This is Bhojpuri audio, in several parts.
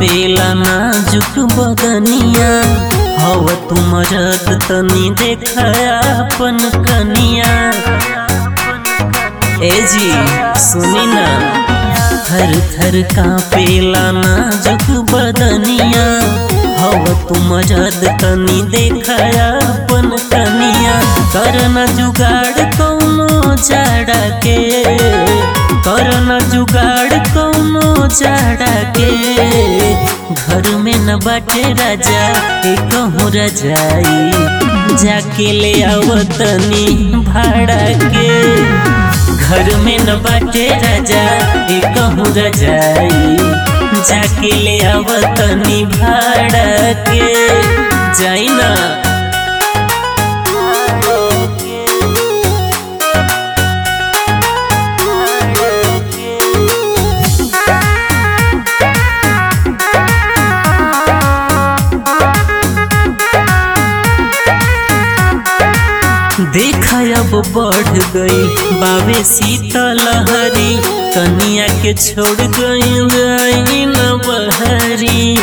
कापेला नाजुक बदनिया हव तुम रत तनी देखया अपन कनिया ए जी सुनी ना थर थर कापेला नाजुक बदनिया हव तुम रत तनी देखया अपन कनिया करना जुगाड़ कौनो जाड़ा के करना जुगाड़ कौनो जाड़ा के घर में न बाटे राजा के कहूँ रजाई जाके ले आवतनी भाड़ा के घर में न बाटे राजा के कहूँ रजाई जाके ले आवतनी भाड़ा के जाई ना देखा अब बढ़ गई बाबे शीतलहरी कनिया के छोड़ गई जाई न बहरी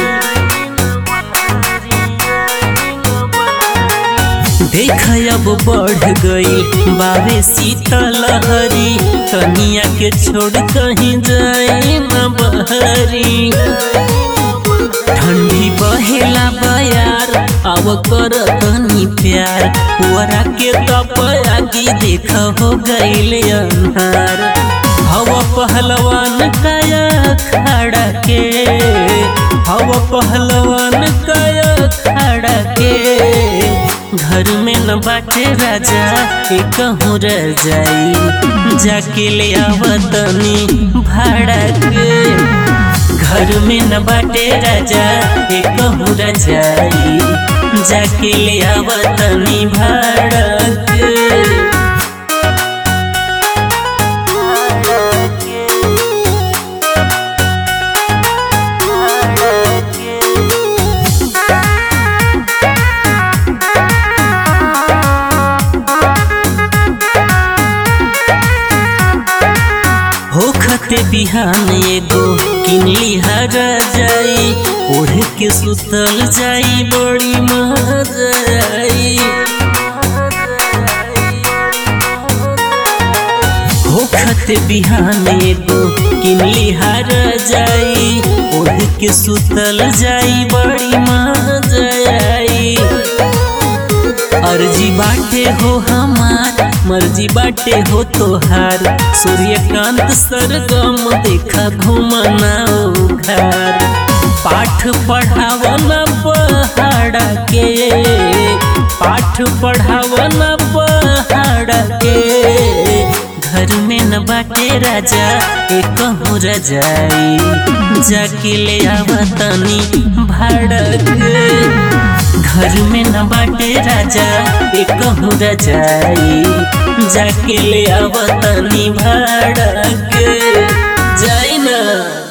देखा अब बढ़ गई बाबे शीतलहरी कनिया के छोड़ कहीं जाई न बहरी ठंडी बहेला बयार अब कर तनी प्यार वरा के तपयागी देख हो गईले अन्हार हवा पहलवान काया खड़ा के हवा पहलवान काया खड़ा के घर में न बाटे राजा के कहूँ रह जाई जाके ले आवतनी भाड़ा के घर में न बाटे राजा एक कहूँ रजाई जाके ले आवतनी भाड़ा के होखते बिहान एगो किनली हर जाई ओढ़ के सुतल जाई बड़ी मजा आई होखते बिहान एगो किनली हर जाई ओढ़ के सुतल जाई बड़ी मजा आई अर्जी बाटे हो हमार मर्जी बाटे हो तोहार सूर्यकांत सरगम देखा घुमना घर पाठ पढ़ावना पहाड़ा के पाठ पढ़ावना पहाड़ा के घर में न बाटे राजा एक कहूँ रजाई जाके ले आवतनी भाड़ा के घर में न बाटे राजा एक कहूँ रजाई जाके ले आवतनी भाड़ा के जाई ना